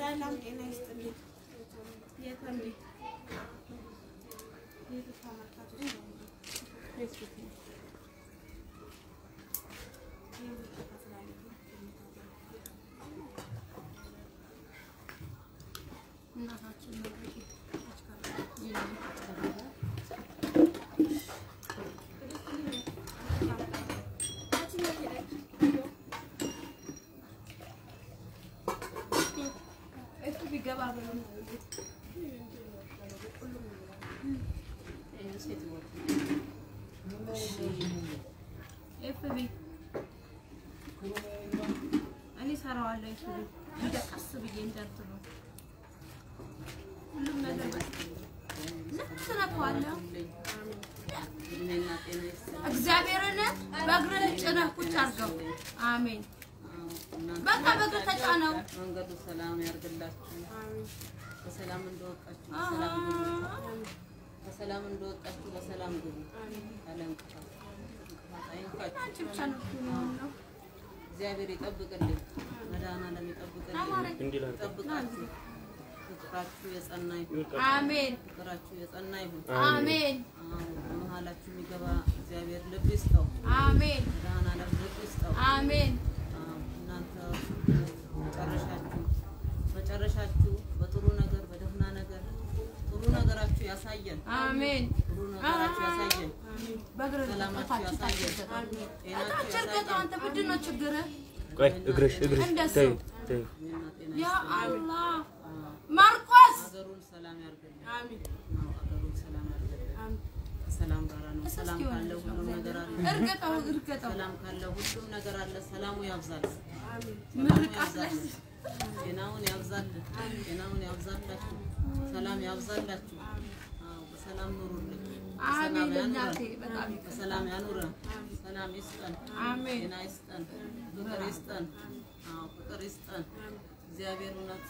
ሰላም ጤና ይስጥልኝ። የተንቢ የት ተመልካቾች ነው? ፌስቡክ ነው። እናታችን ነው እሱ ቢገባ ብሎ ነው ኤፍቢ እኔ ሰራዋለሁ። ኤፍቢ እንደ ቀስ ብዬ እንደርት ነው ሁሉም ነገር ልክ ትነካዋለህ። እግዚአብሔርን በእግርህ ጭነህ ቁጭ አድርገው። አሜን። በቃ በእግር ተጫነው። መንገዱ ሰላም ያርግላችሁ። በሰላም እንደወጣችሁ በሰላም ግቡ። በሰላም እንደወጣችሁ በሰላም ግቡ። ያለ እንቅፋት እንቅፋት አይንካችሁ። አንቺ ብቻ ነው የሚሆነው። እግዚአብሔር ይጠብቅልኝ። መድኃኒዓለም ይጠብቅልኝ። ይጠብቃችሁ። ፍቅራችሁ የጸና ይሁን። አሜን ፍቅራችሁ የጸና ይሁን። አሜን አዎ፣ በመሀላችሁ የሚገባ እግዚአብሔር ልብ ይስጠው። አሜን መድኃኒዓለም ልብ ይስጠው። አሜን አዎ፣ እናንተ መጨረሻችሁ መጨረሻችሁ በጥሩ ነገር በደህና ነገር ጥሩ ነገራችሁ ያሳየን። አሜን ጥሩ ነገራችሁ ያሳየን። በእግር ሰላማችሁ ያሳየን። ጤናችሁ ችግር ያሳየን። አንተ ምንድን ነው ችግርህ? ቆይ እግርሽ እግርሽ እንደሱ። ተይው ተይው ጤና ጤና ያ ይስጠን። አላህ አዎ፣ ማርቆስ ሀገሩን ሰላም ያርግልን። አሜን አዎ፣ ሀገሩን ሰላም ያርግልን። አሜን ሰላም ጋራ ነው። ሰላም ካለ ሁሉም ነገር አለ። እርገጠው እርገጠው ሰላም ካለ ሁሉም ነገር አለ። ሰላሙ ያብዛል። አሜን ሰላሙ ምርቃት ላይ ያብዛል። ጤናውን ያብዛልን። ጤናውን ያብዛላችሁ። ሰላም ያብዛላችሁ። አዎ፣ በሰላም ኑሩልን። አሜን በሰላም እናቴ ያኑረን። በጣም በሰላም ያኑረን። ሰላም ይስጠን። አሜን ጤና ይስጠን። ፍቅር ይስጠን። አዎ፣ ፍቅር ይስጠን። እግዚአብሔር እውነት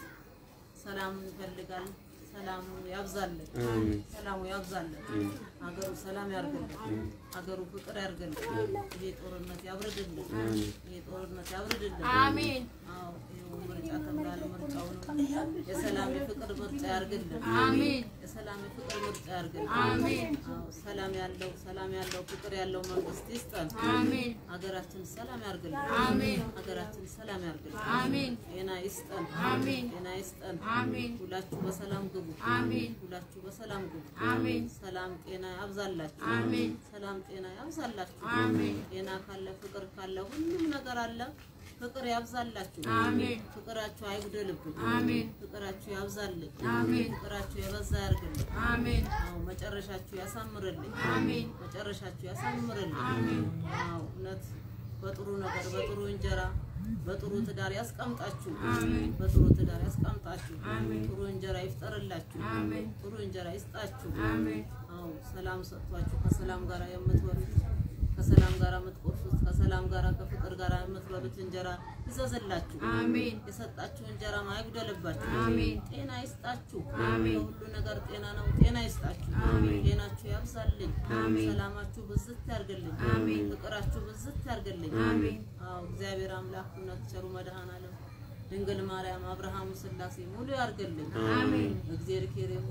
ሰላም ይፈልጋል። ሰላሙ ያብዛልን። አሜን ሰላሙ ያብዛልን። ሀገሩ ሰላም ያርግልን። ሀገሩ ፍቅር ያርግልን። ይሄ ጦርነት ያብርድልን። ይሄ ጦርነት ያብርድልን። አሜን አዎ ይኸው ምርጫ ተብሏል። ምርጫውንም የሰላም የፍቅር ምርጫ ያርግልን። አሜን የሰላም የፍቅር ምርጫ ያርግልን። አሜን አዎ ሰላም ያለው ሰላም ያለው ፍቅር ያለው መንግስት ይስጠን። አሜን ሀገራችን ሰላም ያርግልን። አሜን ሀገራችን ሰላም ያርግልን። አሜን ጤና ይስጠን። አሜን ጤና ይስጠን። አሜን ሁላችሁ በሰላም ግቡ። አሜን ሁላችሁ በሰላም ግቡ። አሜን ሰላም ጤና ያብዛላችሁ። አሜን ሰላም ጤና ያብዛላችሁ። አሜን ጤና ካለ ፍቅር ካለ ሁሉም ነገር አለ። ፍቅር ያብዛላችሁ። አሜን ፍቅራችሁ አይጉደልብን። አሜን ፍቅራችሁ ያብዛልኝ። አሜን ፍቅራችሁ የበዛ ያርግልኝ። አሜን አዎ መጨረሻችሁ ያሳምርልኝ። አሜን መጨረሻችሁ ያሳምርልኝ። አሜን አዎ እውነት በጥሩ ነገር በጥሩ እንጀራ በጥሩ ትዳር ያስቀምጣችሁ። አሜን በጥሩ ትዳር ያስቀምጣችሁ። አሜን ጥሩ እንጀራ ይፍጠርላችሁ። አሜን ጥሩ እንጀራ ይስጣችሁ። አሜን አዎ ሰላም ሰጥቷችሁ ከሰላም ጋር የምትበሉት ከሰላም ጋር የምትቆርሱት ከሰላም ጋር ከፍቅር ጋር የምትበሉት እንጀራ ይዘዝላችሁ። አሜን የሰጣችሁ እንጀራ አይጉደልባችሁ። አሜን ጤና ይስጣችሁ። አሜን ሁሉ ነገር ጤና ነው። ጤና ይስጣችሁ። አሜን ጤናችሁ ያብዛልኝ። አሜን ሰላማችሁ ብዝት ያርግልኝ። አሜን ፍቅራችሁ ብዝት ያርግልኝ። አሜን አዎ እግዚአብሔር አምላክ እውነት ቸሩ መድኃኔዓለም ድንግል ማርያም አብርሃሙ ስላሴ ሙሉ ያርግልኝ። አሜን እግዚአብሔር ኬሬሙ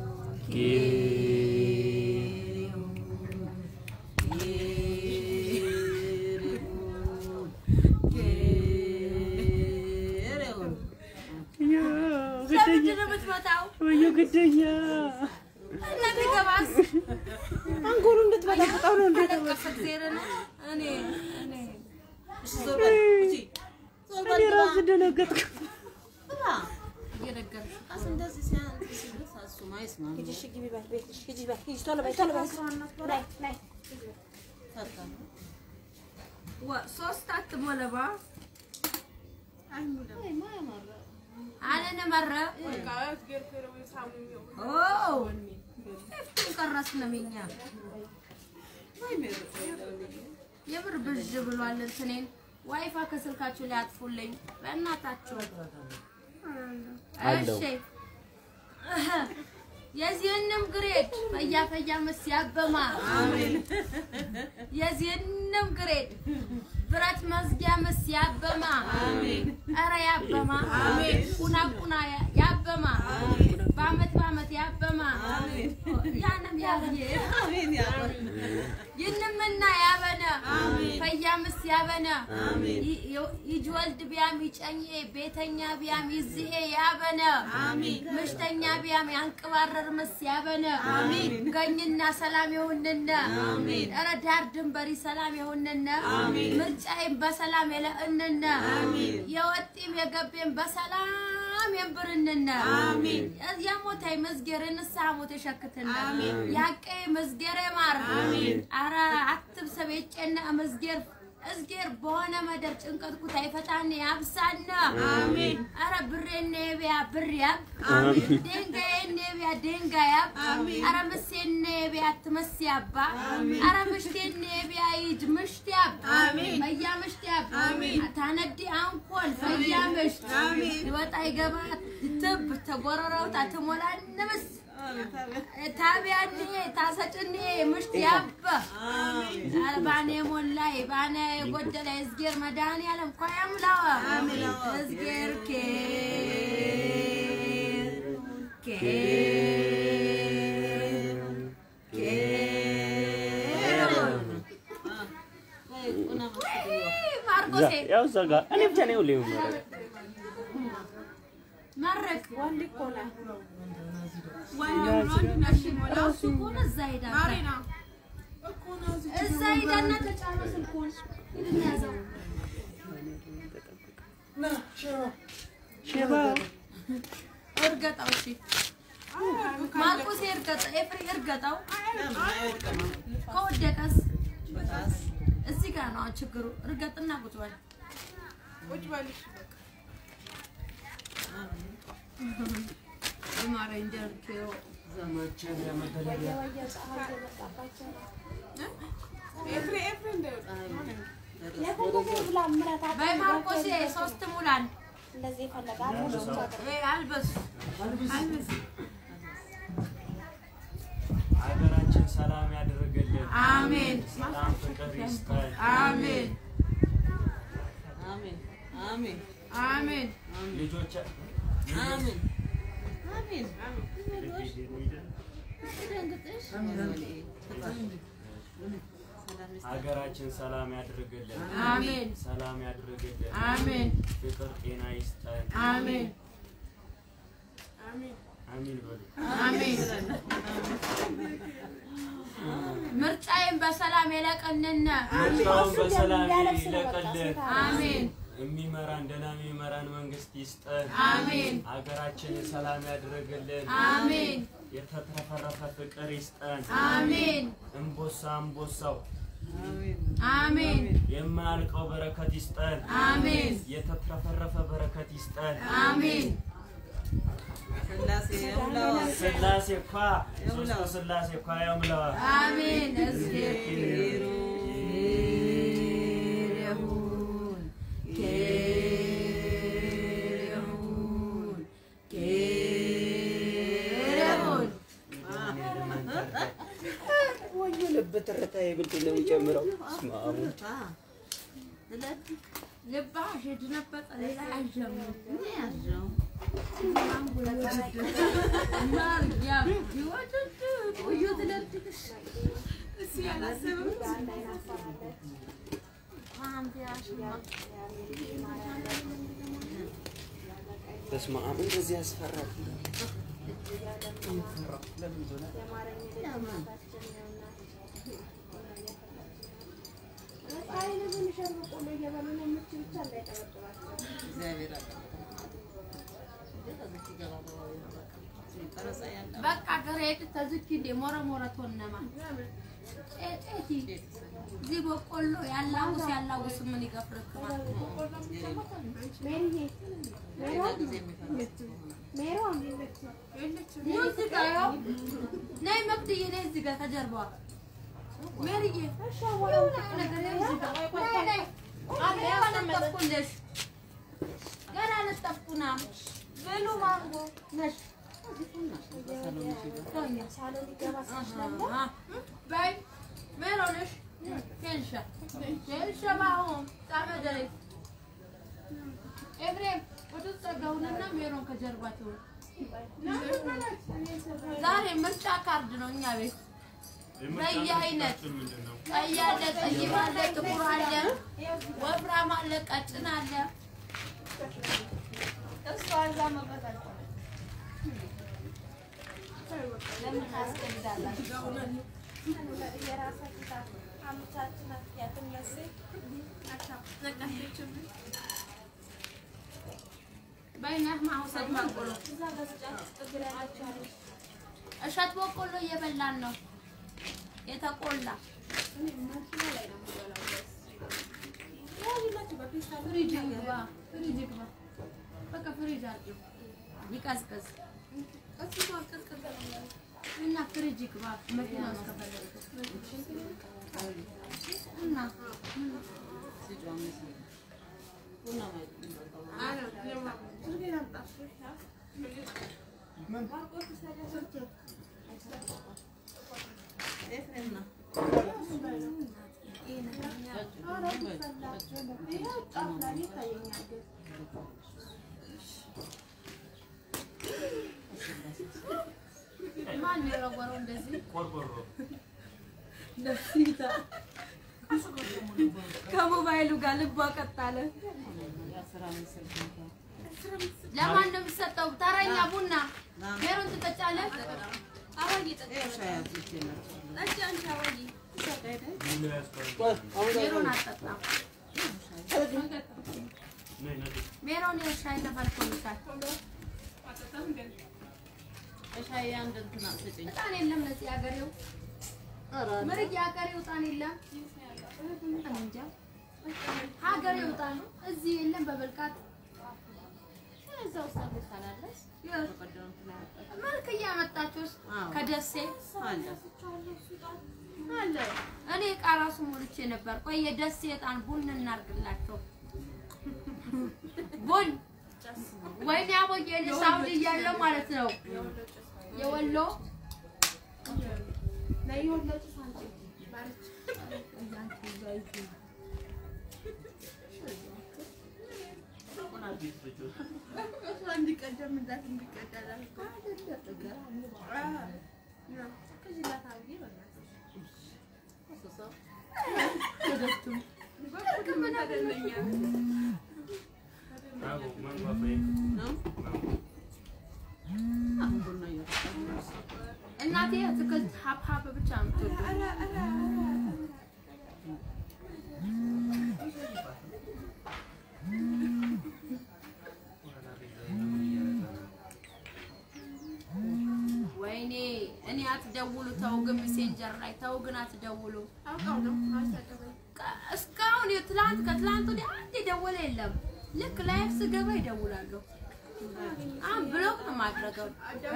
ለምንድን ነው የምትመጣው? ወዮ ግደኛ እና ቢገባስ? አንጎሉ እንድትበጠብጠው ነው እንዴ አለቀሰ እግዚአብሔርን። እኔ እኔ እሺ ዞር በል እሺ ዞር በል እኔ ግባ ራስ ደነገጥኩ ግባ እየነገርሽ ቀስ እንደዚህ ሲያን ሲሉት እሱም አይስማም ፈታ ወ- ሶስት አትሞለባ አለነ መረ ኦ ኤፍቱን ቀረስ ነው የኛ የምር ብዥ ብሏል። እንትኔን ዋይፋ ከስልካችሁ ላይ አጥፉልኝ በእናታችሁ። አለው። እሺ የዚህንም ግሬድ ፈያፈያ መስ ያበማ የዚህንም ግሬድ ብረት መዝጊያ መስ ያበማ ኧረ ያበማ ያበማ ቁና ቁና ያበማ በአመት በአመት ያበማ ያንም ያብዬ አሜን ያቆር ይንምና ያበነ ፈያምስ ያበነ ይጅ ወልድ ቢያም ይጨኜ ቤተኛ ቢያም ይዝኤ ያበነ ምሽተኛ ቢያም ያንቅባረር ምስ ያበነ ገኝና ሰላም የሆንነ ኧረ ዳር ድንበሪ ሰላም የሆንነ ምርጫይም በሰላም የለእንነ የወጢም የገቤም በሰላም የንብርንነ የሞታይ መዝጌር ንስሐ ሞት የሸክትነ ያቄ መዝጌር ማር አረ አትብ ሰቤጨነ መዝጌር እዝጌር በሆነ መደር ጭንቀት ኩታ ይፈታነ ያብሳነ አሜን። አረ ብሬነ የቢያ ብር ያብ ደንጋዬነ የቢያ ደንጋይ ያብ አረ ምሴነ የቢያ ትመስ ያባ አረ ምሽቴነ የቢያ ይጅ ምሽት ያብ ፈያ ምሽት ያብ ታነዲ አንኮል ፈያ ምሽት ይወጣ ይገባ ትብ ተጎረረውታ ትሞላ ንምስ ታቢያኔ ታሰጭኔ ምሽት ያበ ባኔ ሞላይ ባኔ የጎደለ እዝጌር መድኃኒዓለም እኮ ያምላዋ እዝጌር ኬር ማርቆሴ ያው እዛ ጋር እኔ ብቻ ነው ሁሌ የምመረው። መረቅ እሱ ከሆነ እዛ ሄዳ እዛ ሄዳና ተጫነ ስልኩን ሂድና ያዘው ሼባ እርገጠው እሺ ማርቆሴ እርገጠው ኤፍሬ እርገጠው ከወደቀስ እዚህ ጋር ነው ችግሩ እርገጥና ቁጭ በል የማረኝ ደርኬው በይ ማርቆሴ ሶስት ሙላን እ አልበስ አልበስ ሀገራችን ሰላም ያደርግልን። አሜን ሰላም ፍቅር ይስጠን። አሜን አሜን አሜን አሜን ልጆች አሜን አሜን ሀገራችን ሰላም ያደርግልን። አሜን ሰላም ያደርግልን። አሜን ፍቅር ጤና ይስጠን። አሜን አሚን በሉ። አሜን ምርጫዬን በሰላም የለቀንነ ምርጫውን በሰላም ይለቅልን። አሜን የሚመራን ደህና የሚመራን መንግስት ይስጠን። አሜን ሀገራችን ሰላም ያደርግልን። አሜን የተትረፈረፈ ፍቅር ይስጠን። አሜን እምቦሳ እምቦሳው አሜን የማያልቀው በረከት ይስጠን። አሜን የተትረፈረፈ በረከት ይስጠን። አሜን ስላሴ የውላዋ ስላሴ እኳ ሶስቱ ስላሴ እኳ ያምላዋ አሜን እዝጌር ይሁን ይሁን ይሁን ወዮ ልብ ትርታ የምንድን ነው የሚጨምረው? እስማ አሁን ልባ ሄድ ነበጠ ሌላ አይጀምር ያዘው ማርያም ይወድድ ቆዩ ትለድግሽ በስመ አብ እንደዚህ ያስፈራል። እግዚአብሔር አለ ቀረጻ ያለ በቃ ገሬድ ተዝኪ እንደ ሞረ ሞረ ቶነማ ጤጤቲ እዚህ በቆሎ ያላውስ ያላውስ ምን ይገፍርክማል ሌላ ጊዜ የሚፈርስ ኑ እዚህ ጋር ያው ነይ መቅድዬ ነይ እዚህ ጋር ከጀርባዋ ሜሪዬ የሆነ ነገር ነይ እዚህ ጋር ነይ ነይ አለ ያነጠፍኩልሽ ገና ነጠፍኩና ብሉ ማንጎ ነሽ በይ ሜሮንሽ ኬንሻ ኬንሻ ማሆም ጣመ ደሬ ኤፍሬም ወደዛ ጸጋውንና ሜሮን ከጀርባቸው ዛሬ ምርጫ ካርድ ነው እኛ ቤት በየአይነት ቀይ አለ፣ ጠይም አለ፣ ጥቁር አለ፣ ወፍራም አለ፣ ቀጭን አለ። እሷ እዛ መቅረታቸው ለምን ታስገድዳላችሁ? የራሳችሁ ታ- አመቻችን ያትመስል በይነህ ማውሰድ በቆሎ እዛ በስጫት እግር ያላችሁ አለች። እሸት በቆሎ እየበላን ነው የተቆላ ፍሪጅ ይግባ፣ ፍሪጅ ይግባ። በቃ ፍሪጅ አድርጊው ይቀዝቅዝ እና ፍሪጅ ይግባ። መኪና ውስጥ ከፈለግሽ እና ቡና ማለት ማን የወረወረው እንደዚህ? ከሞባይሉ ጋር ልቧ ቀጥ አለ። ለማን ነው የሚሰጠው? ተረኛ ቡና ሜሮን ትጠጫለህ? ሜሮን አትጠጣም። ሜሮን የሻይ ተፈልቶልሻል። ሻይ አንድ እንትን አስጭኝ። ዕጣን የለም ነፂ፣ ሀገሬው ምርቅ የሀገሬው ዕጣን የለም። እኔ እንጃ ሀገሬው ዕጣን እዚህ የለም። በብልቃት እዛ ውስጥ አገሳላለች በቀደም እንትን ያወጣች መልክ እያመጣችሁ አዎ። ከደሴ አለ። አለ። እኔ ዕቃ ራሱ ሞልቼ ነበር። ቆይ የደሴ ዕጣን ቡን እናርግላቸው። ቡን ወይኔ አቦዬ እኔ ሳውዲ እያለሁ ማለት ነው የወሎ አሁን ቡና እየጠጣሁ ነው። እናቴ አትክልት ሀብሀብ ብቻ ነው የምትወደው። ወይኔ እኔ አትደውሉ፣ ተው ግን ሜሴንጀር ላይ ተው ግን አትደውሉ። ቀ- እስካሁን የትላንት ከትላንት ወዲያ አንድ የደወለ የለም። ልክ ላይፍ ስገባ ይደውላሉ። አሁን ብሎክ ነው ማድረገው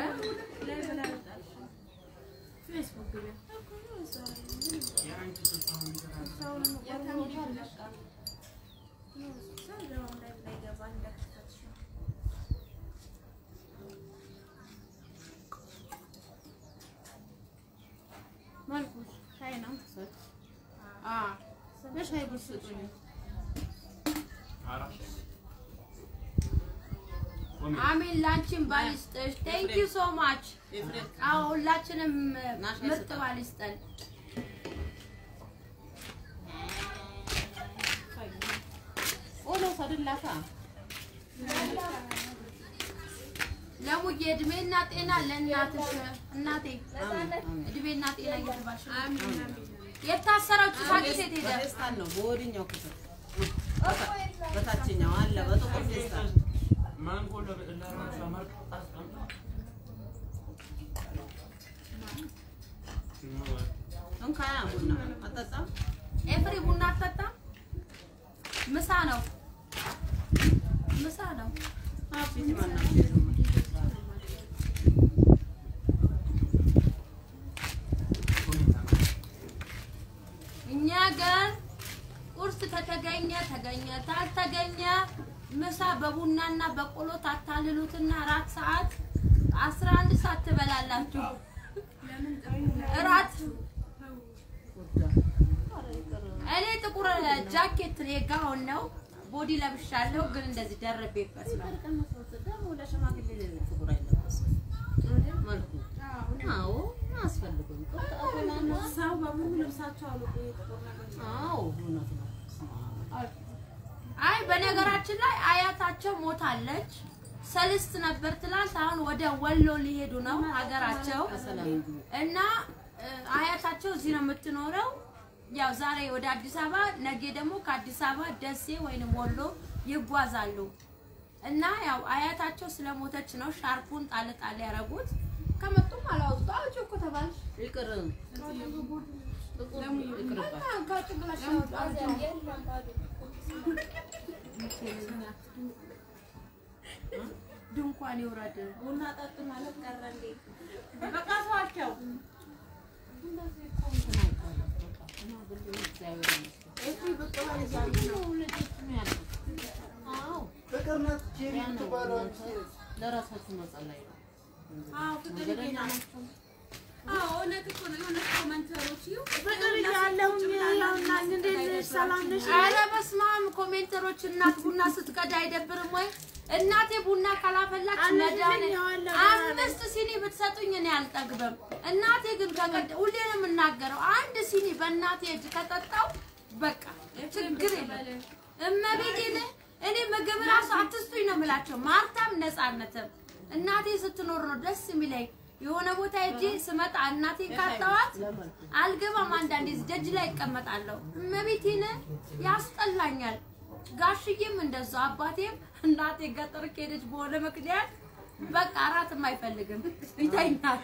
ፌስቡክ ግቢ መልኩስ ሻይ ነው። አዎ በሻይ ቡሽ ስጡኝ። አሜን። ላንቺም ባል ይስጥሽ። ቴንክ ዩ ሶ ማች። ኤፍሬም አዎ ሁላችንም ናሽ ምርጥ ይስጠን። ባል ይስጠን። ቆሎ ሰድላታ ለሙዬ እድሜና ጤና ለእናትሽ እናቴ እድሜና ጤና እየተባልሽ የታሰረችው ሳቂ ሴት ሄደ። በፌስታል ነው በወዲኛው ክፍል በታችኛው አለ በጥቁር ፌስታል እንካያ ቡና አጠጣም ኤፍሪ ቡና አትጠጣም? ምሳ ነው ምሳ ነው። ፊት ማናት እኛ ጋር ቁርስ ከተገኘ ተገኘ፣ ታልተገኘ ምሳ በቡናና በቆሎ ታታልሉትና አራት ሰዓት አስራ አንድ ሰዓት ትበላላችሁ። እራት እኔ ጥቁር ጃኬት የጋውን ነው ቦዲ ለብሻለሁ፣ ግን እንደዚህ ደርቤበት ነው። ደግሞ ለሽማግሌ ጥቁር አይለበስም መልኩ። አዎ አያስፈልግም። ሰው በሙሉ ልብሳቸው አውልቆ የጥቁር ነገር አዎ እውነት ነው። አይ በነገራችን ላይ አያታቸው ሞታለች። ሰልስት ነበር ትላንት። አሁን ወደ ወሎ ሊሄዱ ነው ሀገራቸው በሰላም ይግቡ። እና እ፣ አያታቸው እዚህ ነው የምትኖረው። ያው ዛሬ ወደ አዲስ አበባ፣ ነገ ደግሞ ከአዲስ አበባ ደሴ ወይንም ወሎ ይጓዛሉ። እና ያው አያታቸው ስለሞተች ነው ሻርፑን ጣል ጣል ያደረጉት። ከመጡም አላወጡ አውጪ እኮ ተባልሽ ይቅር ጥቁር ይቅርባት። እና ከጭንቅላሽ ያወጡ አውጪ። የለም ባዶ ድንኳን ይውረድ። ቡና ጠጡ ማለት ቀረ እንዴ? በቃ ተዋቸው። ፍቅር ናት ጄሪ የምትባለው ለራሳችሁ መጸለይ ነው። አዎ ፍቅር ናቸው። አዎ እውነት እኮ ነው። የሆነ ኮመንተሮች ይኸው ፍቅር እያለሁኝ ያውና እንዴት ነሽ? ሰላም ነሽ? ኧረ በስመ አብ ኮሜንተሮች፣ እናት ቡና ስትቀዳ አይደብርም ወይ? እናቴ ቡና ካላፈላች መድኃኒዓለም ያዋለሁ አምስት ሲኒ ብትሰጡኝ እኔ አልጠግብም። እናቴ ግን ከቀዳ ሁሌ ነው የምናገረው፣ አንድ ሲኒ በእናቴ እጅ ከጠጣው በቃ ችግር የለም። እመቤቴን እኔ ምግብ ራሱ አትስጡኝ ነው የምላቸው። ማርታም ነፃነትም እናቴ ስትኖር ነው ደስ የሚለኝ። የሆነ ቦታ ሄጄ ስመጣ እናቴ ካጣዋት አልገባም። አንዳንዴ እዚህ ደጅ ላይ ይቀመጣለሁ። እመቤቴን ያስጠላኛል። ጋሽዬም እንደዛው አባቴም እናቴ ገጠር ከሄደች በሆነ ምክንያት በቃ እራትም አይፈልግም ይተኛል።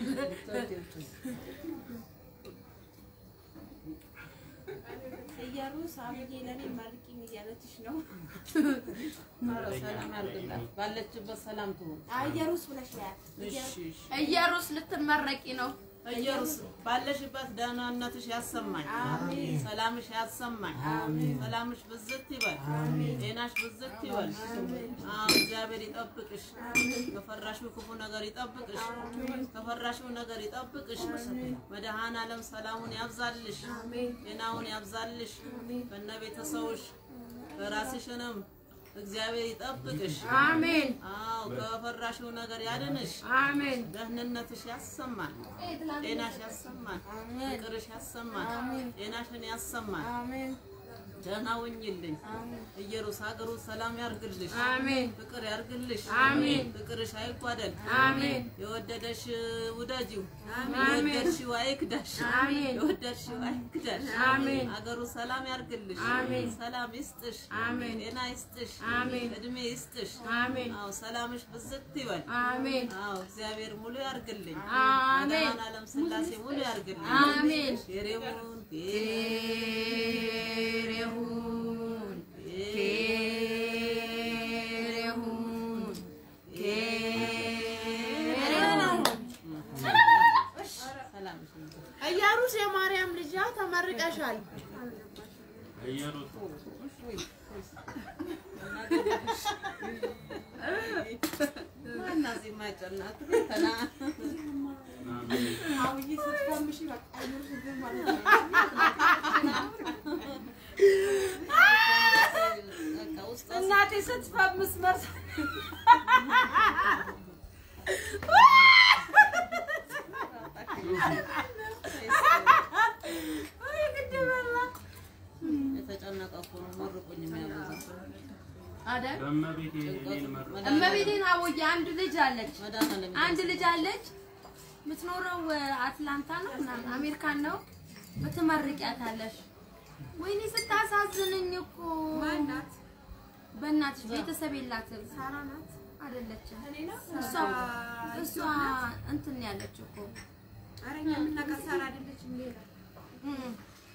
እየሩስ አብዬ ለኔ መርቂኝ እያለችሽ ነው። ኧረ ሰላም ያድርግላት። ባለችበት ሰላም ትሁን። አየሩስ ብለሽ ያት እሺ እሺ። እየሩስ ልትመረቂ ነው። ኢየሩስ ባለሽበት ደህናነትሽ ያሰማኝ፣ ሰላምሽ ያሰማኝ፣ ሰላምሽ ብዝት ይበል፣ ጤናሽ ብዝት ይበል። አዎ እግዚአብሔር ይጠብቅሽ፣ ከፈራሽው ክፉ ነገር ይጠብቅሽ፣ ከፈራሽው ነገር ይጠብቅሽ። መድኃኔዓለም ሰላሙን ያብዛልሽ፣ ጤናውን ያብዛልሽ፣ ከነ ቤተሰብሽ ከራስሽንም እግዚአብሔር ይጠብቅሽ። አሜን አዎ ከፈራሽው ነገር ያድንሽ። አሜን ደህንነትሽ ያሰማን፣ ጤናሽ ያሰማን፣ ፍቅርሽ ያሰማን፣ ጤናሽን ያሰማን። ደህና ሁኚልኝ። ኢየሩስ ሀገሩ ሰላም ያርግልሽ፣ አሜን ፍቅር ያርግልሽ፣ አሜን። ፍቅርሽ አይጓደል። አሜን የወደደሽ ውደጂው፣ የወደድሽው አይክዳሽ፣ አሜን። የወደድሽው አይክዳሽ። አሜን። ሀገሩ ሰላም ያርግልሽ፣ አሜን። ሰላም ይስጥሽ፣ አሜን። ጤና ይስጥሽ፣ አሜን። እድሜ ይስጥሽ። አሜን አዎ ሰላምሽ ብዝት ይበል። አሜን አዎ እግዚአብሔር ሙሉ ያርግልኝ። አሜን መድኃኔዓለም ሥላሴ ሙሉ ያርግልኝ። አሜን ጌሬውን ኬር ይሁን ኬር ይሁን ኬር ይሁን ሰላምሽ ይብዛ። እየሩስ የማርያም ልጅ ተመርቀሻል። ማናት እዚህ የማይጨናት ተና አብይ ስትፈምሽ በቃ እየሩስ ግን ማለት ነው። በቃ ውስጧ እናቴ ስትፈምስ መርሳ የተጨነቀ እኮ ነው። መርቁኝ የሚያበዛው አይደል? በእመቤቴ እኔን መርቁ። እመቤቴን አቦዬ አንድ ልጅ አለች መድኃኔዓለም አንድ ልጅ አለች የምትኖረው አትላንታ ነው ምናምን አሜሪካን ነው ምትመርቂያታለሽ ወይኔ ስታሳዝንኝ እኮ ማናት? በእናትሽ ቤተሰብ የላትም ሳራ ናት። አይደለችም እኔ ነው። እሷ እሷ እንትን ያለች እኮ ኧረ እኛ የምናውቃት ሳራ አይደለችም ሌላ እም።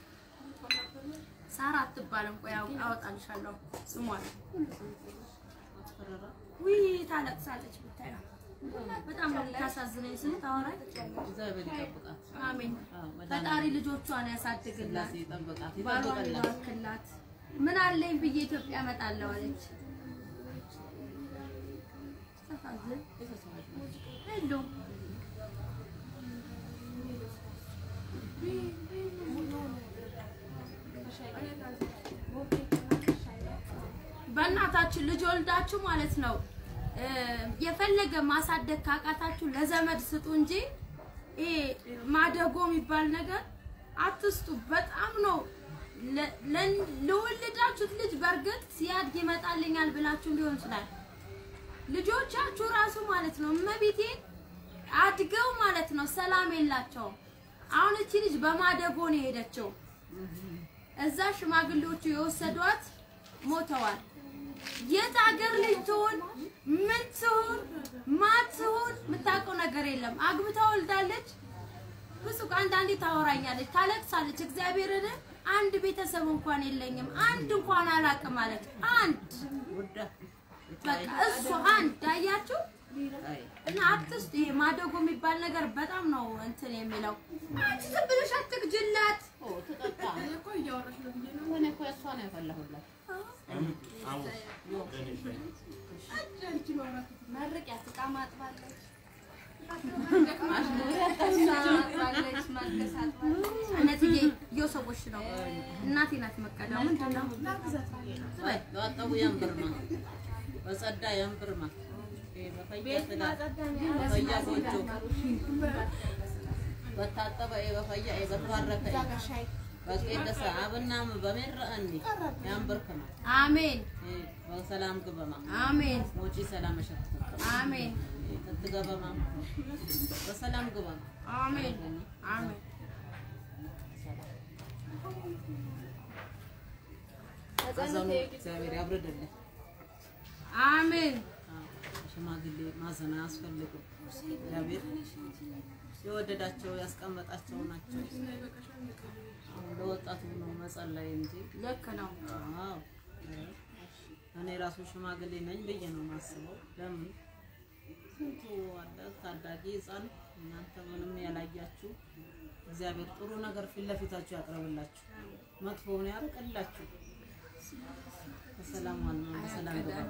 ሳራ አትባልም ቆይ አው- አወጣልሻለሁ ስሟን አስፈራራ። ውይ ታለቅሳለች ብታየው በጣም ነው የምታሳዝነኝ ስታወራኝ እግዚአብሔር ይጠብቃት። አሜን አዎ ፈጣሪ መድኃኔዓለም ልጆቿን ያሳድግላት ሥላሴ ይጠብቃት፣ ባሏን ይጠብቅላት። ይባርክላት ምን አለኝ ብዬ ኢትዮጵያ እመጣለሁ አለች ታሳዝን ሄሎ ወልዳችሁ ማለት ነው እ፣ የፈለገ ማሳደግ ካቃታችሁ ለዘመድ ስጡ እንጂ ይሄ ማደጎ የሚባል ነገር አትስጡ። በጣም ነው ለ- ለ- ለወለዳችሁት ልጅ በእርግጥ ሲያድግ ይመጣልኛል ብላችሁ ሊሆን ይችላል። ልጆቻችሁ ራሱ ማለት ነው እመቤቴ አድገው ማለት ነው ሰላም የላቸውም። አሁን እቺ ልጅ በማደጎ ነው የሄደችው። እዛ ሽማግሌዎቹ የወሰዷት ሞተዋል። የት ሀገር ልጅ ትሆን ምን ትሆን ማን ትሆን የምታውቀው ነገር የለም። አግብታ ወልዳለች። ብዙ አንዳንዴ ታወራኛለች፣ ታለቅሳለች። እግዚአብሔርን አንድ ቤተሰብ እንኳን የለኝም፣ አንድ እንኳን አላውቅም ማለት አንድ ውዳ በቃ እሱ አንድ አያችሁ። ታይ እና አትስጡ። ይሄ ማደጎ የሚባል ነገር በጣም ነው እንትን የሚለው። አንቺ ዝም ብለሽ አትግጅላት። ኦ ተጠጣ እኔ እኮ እሷ ነው ያፈላሁላት መርቂያት ዕቃ ማጥባለች፣ ማጥባለች፣ ማልቀስ አጥባለች። እነዚህ የሰዎች ነው። እናቴ ናት መቀዳው ምንድን ነው ወይ በወጣው ያንብርማ በጸዳ ያንብርማ በፈያ ትዳር በፈያ ጎጆ በታጠበ በፈያ በተባረከ በቄደሰ አብናም በሜረአኒ ያንብርክማ አሜን በሰላም ግበማ አሜን ሞጪ ሰላም ሸክተከ አሜን ትትገበማ በሰላም ግበማ አሜን አሜን ሐዘኑ እግዚአብሔር ያብርድልን። አሜን ሽማግሌ ማዘን አያስፈልግም። እግዚአብሔር የወደዳቸው ያስቀመጣቸው ናቸው። አሁን ለወጣቱ ነው መጸለይ እንጂ ልክ ነው። አዎ እኔ ራሱ ሽማግሌ ነኝ ብዬ ነው የማስበው። ለምን ስንቱ አለ ታዳጊ ሕፃን እናንተ ምንም ያላያችሁ እግዚአብሔር ጥሩ ነገር ፊት ለፊታችሁ ያቅርብላችሁ፣ መጥፎውን ያርቅላችሁ። በሰላም ዋና በሰላም ገባ።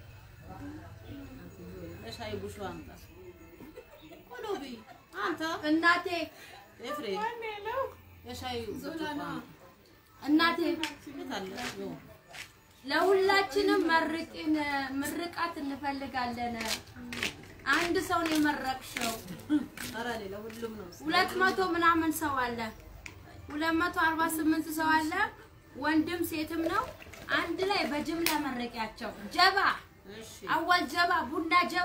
ለሻይ ቡሹ አምጣ ቆሎቢ አንተ እናቴ ኤፍሬም የሻይ ቡሹ አምጣ። እናቴ የት አለ? ይኸው ለሁላችንም መርቂን ምርቃት እንፈልጋለን። አንድ ሰው ነው የመረቅሽው። ኧረ ሌላ ሁሉም ነው። ሁለት መቶ ምናምን ሰው አለ። ሁለት መቶ አርባ ስምንት ሰው አለ። ወንድም ሴትም ነው። አንድ ላይ በጅምላ መረቂያቸው። ጀባ እሺ አዋል ጀባ ቡና ጀባ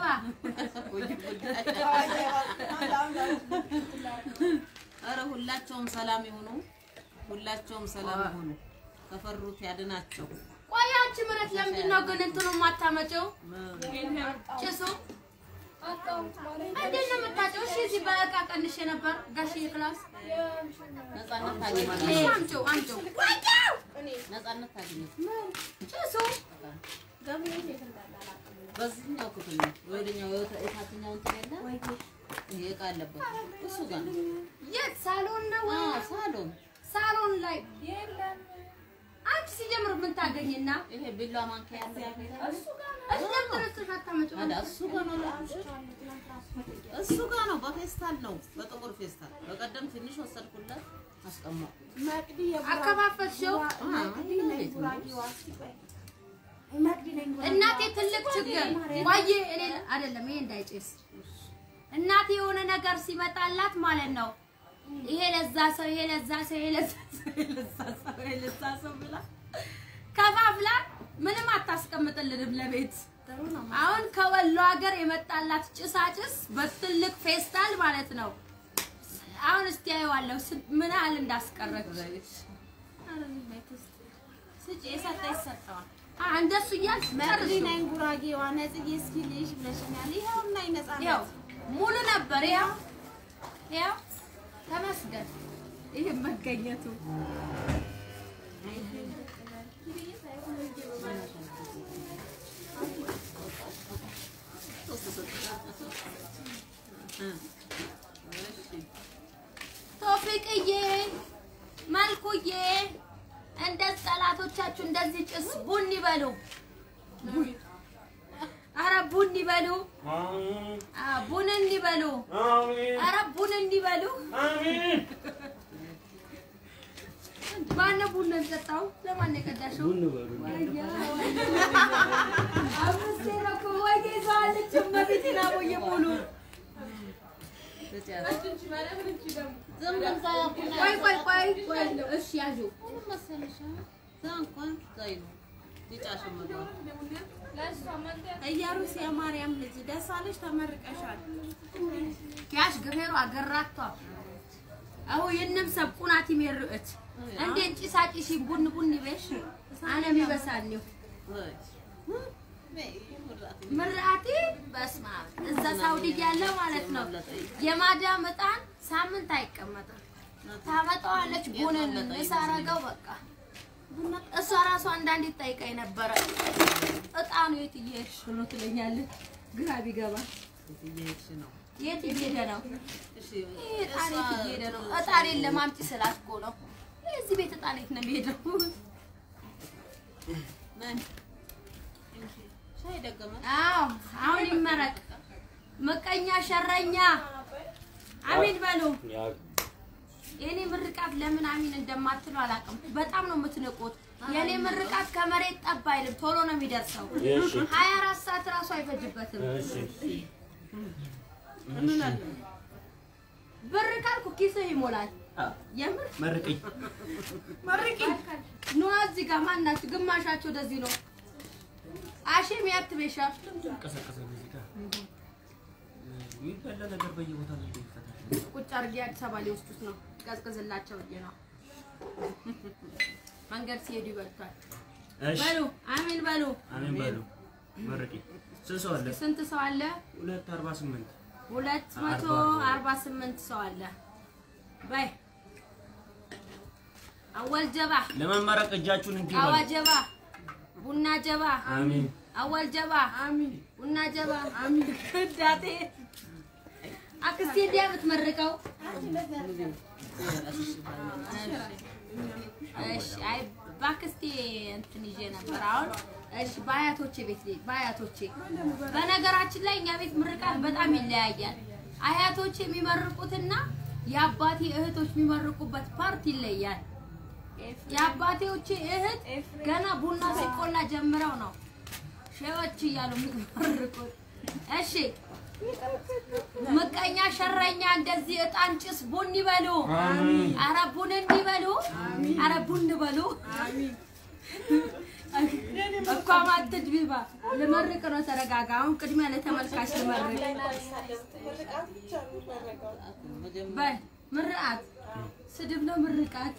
ኧረ ሁላቸውም ሰላም ይሁኑ። ሁላቸውም ሰላም ይሁኑ። ከፈሩት ያድናቸው። ቆይ አንቺ ምረት ለምንድን ነው ግን እንትኑ የማታመጪው? ጭሱ እንዴት ነው የምታጨው? እሺ እዚህ በእቃ ቀንሼ ነበር ጋሽዬ ክላስ። ነፃነት ታገኝ እሺ አምጪው አምጪው። ነፃነት ታገኝ። ጭሱ በዚህኛው ክፍል ነው ወደኛው የታችኛው እንትን የለ ይሄ ዕቃ አለበት እሱ ጋር ነው። የት ሳሎን ነው? አዎ ሳሎን ሳሎን ላይ አንቺ ሲጀምር ምን ታገኝና ይሄ ቢላ ማንኪያ ያለ እሺ ለምን ተነስተሽ አታመጪው? ታዲያ እሱ ጋር ነው ላልኩሽ። እሱ ጋር ነው በፌስታል ነው በጥቁር ፌስታል። በቀደም ትንሽ ወሰድኩለት አስቀመጥኩ። አከፋፈልሽው? እናቴ ትልቅ ችግር ቆይ እኔ አይደለም ይሄ እንዳይጨስ እናቴ የሆነ ነገር ሲመጣላት ማለት ነው ይሄ ለዛ ሰው ይሄ ለዛ ሰው ይሄ ለዛ ሰው ይሄ ለዛ ሰው ይሄ ለዛ ሰው ብላ ከፋፍላ ምንም አታስቀምጥልንም ለቤት አሁን ከወሎ ሀገር የመጣላት ጭሳጭስ በትልቅ ፌስታል ማለት ነው አሁን እስቲ አየዋለሁ ስንት- ምን ያህል እንዳስቀረች ስጪ የሰጠ ይሰጠዋል። አ እንደሱ እያልሽ መቅዲ ጨርሺው። ነኝ ጉራጌዋ ነጽጌ እስኪ ልይሽ ብለሽኛል። ይኸውና ያው ይነጻነት ሙሉ ነበር። ያው ያው ተመስገን ይህ መገኘቱ። ቶፊቅዬ መልኩዬ እንደዚህ ጠላቶቻችሁ እንደዚህ ጭስ ቡን ይበሉ። አረ ቡን ይበሉ። አ ቡን እንዲበሉ። አረ ቡን እንዲበሉ። ማነው ቡና የሚጠጣው? ለማን ነው የቀዳሽው? ቡን በሉ አምስቴ ነው እኮ ወይ ይዘዋለች እመቤቴን አቦዬ ሙሉ ቆይ ቆይ ቆይ ቆይ እሺ ያዡ እያሩስ የማርያም ልጅ ደስ አለሽ፣ ተመርቀሻል። ኪያሽ ግፌሩ አገራቷ አሁ የነም ሰብ ቁናት ይመርዕት እንዴ ጭሳጭሽ ቡን ቡን ይበሽ አነ ሚበሳልው ምርአቲ በስማ እዛ ሳውዲ ያለ ማለት ነው የማዳም እጣን ሳምንት አይቀመጥም ታመጣዋለች ቡንን እሳረገው በቃ እሷ ራሷ አንዳንዴ ትጠይቀኝ ነበረ እጣኑ የት እየሄድሽ ነው ትለኛለች ግራ ቢገባ የት እየሄደ ነው ይህ እጣን የት እየሄደ ነው እጣኔን ለማምጪ ስላት እኮ ነው እዚህ ቤት እጣን የት ነው የሚሄደው አዎ አሁን ይመረቅ ምቀኛ ሸረኛ አሚን በሉ የኔ ምርቃት ለምን አሚን እንደማትሉ አላውቅም። በጣም ነው የምትንቁት። የኔ ምርቃት ከመሬት ጠብ አይልም፣ ቶሎ ነው የሚደርሰው። እሺ ሀያ አራት ሰዓት ራሱ አይፈጅበትም። እሺ ብር ካልኩ ኪስህ ይሞላል። የምር መርቅኝ መርቂ ኑ እዚህ ጋር ማናችሁ? ግማሻችሁ ወደዚህ ነው። አሼም ያትቤሻ ቀሰቀሰ እዚህ ጋር የሚበላ ነገር በየቦታው ነው የሚፈጠረው። ቁጭ አድርጌ አዲስ አበባ ሊወስዱት ነው። ቀዝቅዝላቸው ብዬ ነው። መንገድ ሲሄዱ ይበልቷል። እሺ በሉ አሚን በሉ። አሜን በሉ መርቅኝ ስንት ሰው አለ? ስንት ሰው አለ? ሁለት አርባ ስምንት ሁለት መቶ አርባ ስምንት ሰው አለ። በይ አወል ጀባ፣ ለመመረቅ እጃችሁን እንዲህ አዋ በሉ። ጀባ፣ ቡና ጀባ፣ አሜን አወል ጀባ፣ ቡና ጀባ። ዳቴ አክስቴ እንዲያ የምትመርቀው እሺ። አይ በአክስቴ እንትን ይዤ ነበር። አሁን እሺ፣ በአያቶቼ ቤት ልሂድ። በአያቶቼ በነገራችን ላይ እኛ ቤት ምርቃት በጣም ይለያያል። አያቶቼ የሚመርቁትና የአባቴ እህቶች የሚመርቁበት ፓርት ይለያል። የአባቴዎቼ እህት ገና ቡና ሲቆላ ጀምረው ነው ሼዎች እያሉ የሚመርቁት። እሺ ምቀኛ ሸረኛ እንደዚህ እጣን ጭስ ቡን ይበሉ። አረ ቡን እንዲበሉ፣ አረ ቡን በሉ። እኳ ማትድ ቢባ ልመርቅ ነው። ተረጋጋ። አሁን ቅድሚያ ለተመልካች ልመርቅ። በል ምርቃት ስድብ ነው ምርቃት።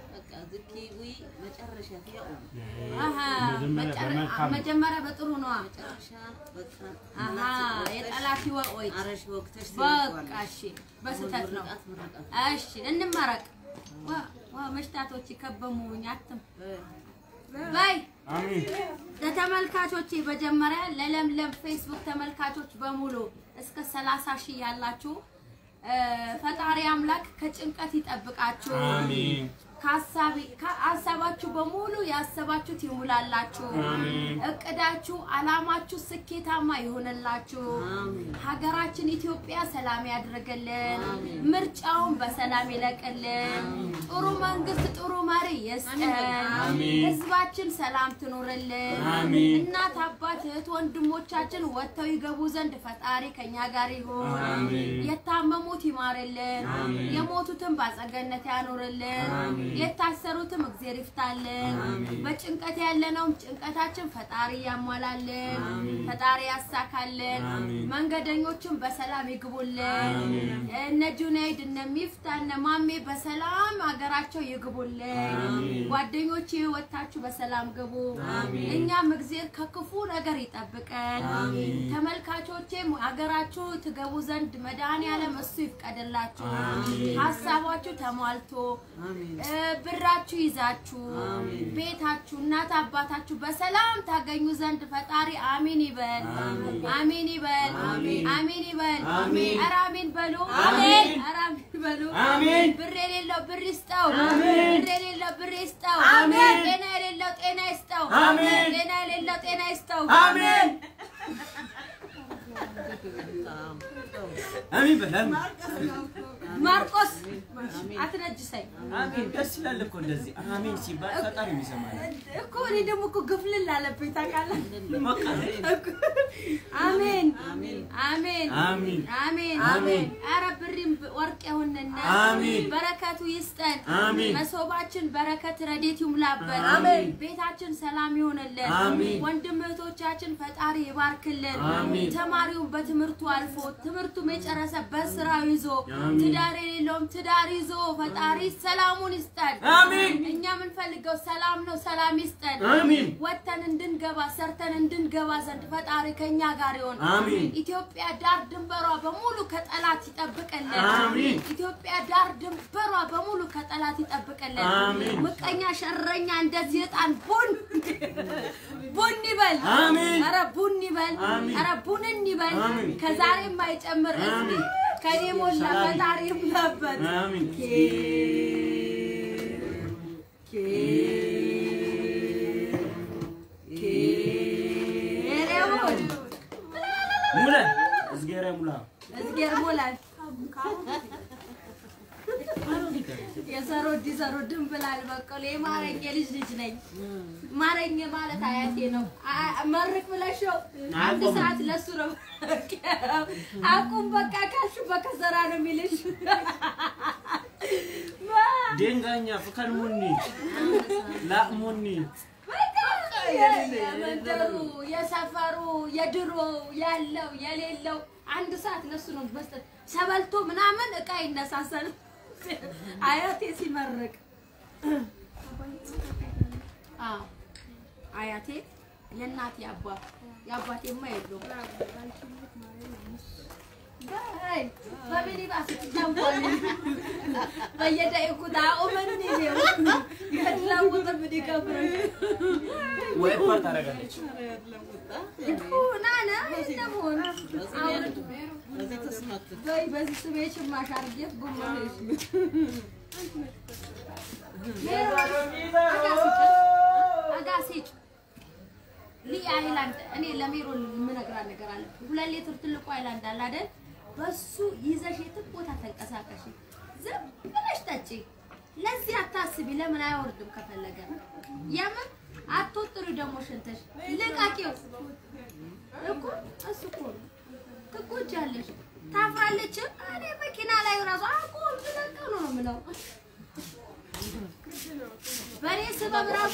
አሀ መጨረ- መጀመሪያ በጥሩ ነዋ። አሀ የጠላት ወቆይ በቃ እሺ፣ በስህተት ነው። እሺ እንመረቅ። ዋ ዋ መሽታቶች ከበሙኝ አትም በይ አሜን ለተመልካቾቼ መጀመሪያ ለለምለም ፌስቡክ ተመልካቾች በሙሉ እስከ 30 ሺህ ያላችሁ እ፣ ፈጣሪ አምላክ ከጭንቀት ይጠብቃችሁ። አሜን ከሀሳቢ ከሀሳባችሁ በሙሉ ያሰባችሁት ይሙላላችሁ። እቅዳችሁ፣ አላማችሁ ስኬታማ ይሆንላችሁ። ሀገራችን ኢትዮጵያ ሰላም ያድርግልን። ምርጫውን በሰላም ይለቅልን። ጥሩ መንግስት፣ ጥሩ መሪ ይስጠን። ህዝባችን ሰላም ትኑርልን። አሜን። እናት አባት፣ እህት ወንድሞቻችን ወጥተው ይገቡ ዘንድ ፈጣሪ ከኛ ጋር ይሁን። አሜን። የታመሙት ይማርልን፣ የሞቱትን ባጸገነት ያኑርልን፣ የታሰሩትም እግዜር ይፍታልን። በጭንቀት ያለነውም ጭንቀታችን ፈጣሪ ያሟላልን፣ ፈጣሪ ያሳካልን። መንገደኞችን በሰላም ይግቡልን። እነ ጁናይድ እነ ሚፍታ እነ ማሜ በሰላም ሀገራቸው ይግቡልን። ጓደኞቼ ወታችሁ በሰላም ግቡ። እኛም እግዜር ከክፉ ነገር ይጠብቀን። ተመልካቾቼም ሀገራችሁ ትገቡ ዘንድ መድኃኔዓለም እሱ ይፍቀድላችሁ። ሀሳባችሁ ተሟልቶ እ፣ ብራችሁ ይዛችሁ ቤታችሁ እናት አባታችሁ በሰላም ታገኙ ዘንድ ፈጣሪ አሚን ይበል። አሚን ይበል። አሚን ይበል። ኧረ አሚን በሉ። አሜን። ኧረ አሚን በሉ። አሜን። ብር የሌለው ብር ይስጠው። አሜን። ብር የሌለው ብር ይስጠው። አሜን። ጤና የሌለው ጤና ይስጠው። አሜን። ጤና የሌለው ጤና ይስጠው። አሜን አሜን በል አሜን ማርቆስ አትነጅሰኝ አሜን። ደስ ይላል እኮ እንደዚህ አሜን ሲባል ፈጣሪ የሚሰማል። እኮ እኔ ደግሞ እኮ ግፍልል አለብኝ ታውቃለህ። በቃ አሜን አሜን አሜን አሜን አሜን አሜን። ኧረ ብሪም ወርቅ ይሁንና አሜን። በረከቱ ይስጠን። አሜን። መሶባችን በረከት ረዴት ይሙላበት። አሜን። ቤታችን ሰላም ይሆንልን። አሜን። ወንድም እህቶቻችን ፈጣሪ ይባርክልን። አሜን። ተማሪውን በትምህርቱ አልፎ ትምህርቱም የጨረሰ በስራው ይዞ አሜን። ትዳር የሌለውም ትዳር ይዞ ፈጣሪ ሰላሙን ይስጠን። አሜን። እኛ የምንፈልገው ሰላም ነው። ሰላም ይስጠን። አሜን። ወጥተን እንድንገባ ሰርተን እንድንገባ ዘንድ ፈጣሪ ከኛ ጋር ይሆን። አሜን። ኢትዮጵያ ዳር ድንበሯ በሙሉ ከጠላት ይጠብቅልን። አሜን። ኢትዮጵያ ዳር ድንበሯ በሙሉ ከጠላት ይጠብቅልን። አሜን። ምቀኛ ሸረኛ እንደዚህ እጣን ቡን ቡን ይበል። አሜን። ኧረ ቡን ይበል። አሜን። ኧረ ቡንን ይበል። አሜን። ከዛሬም አይጨምር እዝኒ አሜን። ከኔ ሞላ ሰላም። ፈጣሪ ይሙላበት። አሜን። ሙላ እዝጌረ ሙላ እዝጌር ሞላል የሰሮ ዲሰሮ ድንብላል በቀሎ የማረኝ የልጅ ልጅ ነኝ። ማረኝ ማለት አያቴ ነው። አ- መርቅ ብለሽው አንድ አቁም። ሰዓት ለሱ ነው አቁም በቃ ካልሽ በከሰራ ነው የሚልሽ። ዴንጋኛ ፍከን ሙኒ ላእሙኒ በቃ የመንደሩ የሰፈሩ የድሮ ያለው የሌለው አንድ ሰዓት ለሱ ነው መስጠት። ሰበልቶ ምናምን እቃ ይነሳሳል አያቴ ሲመርቅ። አዎ አያቴ የእናቴ አባት የአባቴማ የለውም። በይ በሚኒባስ ትጀምሯል በየደቂቁ ዳኡመን ነው የለውጥ ምን ይከብረሽ ወይ ፓርት ታደርጋለች ናነ እንደመሆን በዚህ ተስማት በይ በዚህ ስሜ ጭማሽ አድርጌት ጉማሽ አጋሴጭ ሊ አይላንድ እኔ ለሜሮን የምነግራት ነገር አለ። ሁለት ሊትር ትልቁ አይላንድ አለ አይደል? በሱ ይዘሽ የትም ቦታ ተንቀሳቀሽ፣ ዝም ብለሽ ጠጪ። ለዚህ አታስቢ። ለምን አይወርድም? ከፈለገ የምን አትወጥሪ ደግሞ ሽንተሽ ልቃቂው እኮ እሱ እኮ ነው። ትጎጃለሽ፣ ታፍራለች። እኔ መኪና ላይ ራሱ አቁም ብለቀው ነው የምለው። በእኔ ስበብ ራሱ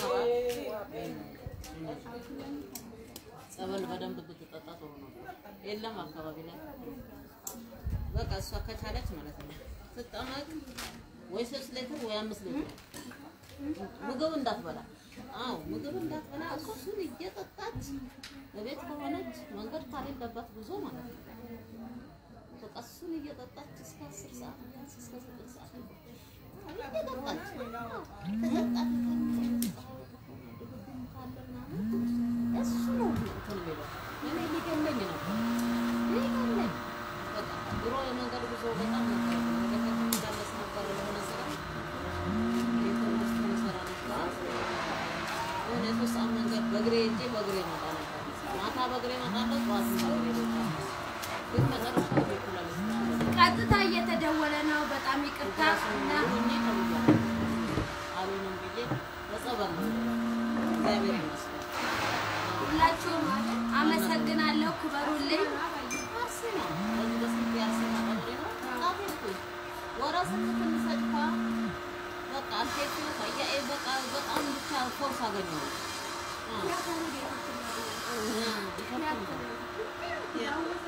ጸበል በደንብ ብትጠጣ ጥሩ ነው። የለም አካባቢ ላይ በቃ እሷ ከቻለች ማለት ነው ትጠመቅ ወይ ሶስት ሌትር ወይ አምስት ሌትር ምግብ እንዳትበላ። አዎ ምግብ እንዳትበላ እሱን እየጠጣች በቤት ከሆነች መንገድ ካሌለባት ጉዞ ማለት ነው በቃ እሱን እየጠጣች እስከ አስር ሰዓት እስከ ዘጠኝ ሰዓት እየጠጣች ከጠጣች እሱ ነው እንትን የሚለው እኔ ሊገለኝ ነበር ሊገለኝ በቃ ድሮ የመንገድ ጉዞ በጣም ነበር ወደ ከተማ እንዳለስ ነበር የሆነ ስራ የትምህርት ስራ ነበር የሆነ የሶስት ሰዓት መንገድ በእግሬ ሄጄ በእግሬ እመጣ ነበር ማታ በእግሬ እመጣለሁ ጠዋት በእግሬ እመጣለሁ ግን መጨረሻ ቤቱ ላይ ቀጥታ እየተደወለ ነው። በጣም ይቅርታ እና ሁኜ ተብያለሁ አልሆነም ብዬ በጸበል ነው እግዚአብሔር ይመስገን ሁላችሁም አመሰግናለሁ። ክበሩልኝ። አርሴማ በዚህ በስንት የአርሴማ ቀበሌ ነው ጻፍ ሄድኩኝ ወረ ስንት ትንሰጭ ኳ በቃ አልፌቱ ከያ በቃ በጣም ብቻ ፎርስ አገኘሁ አ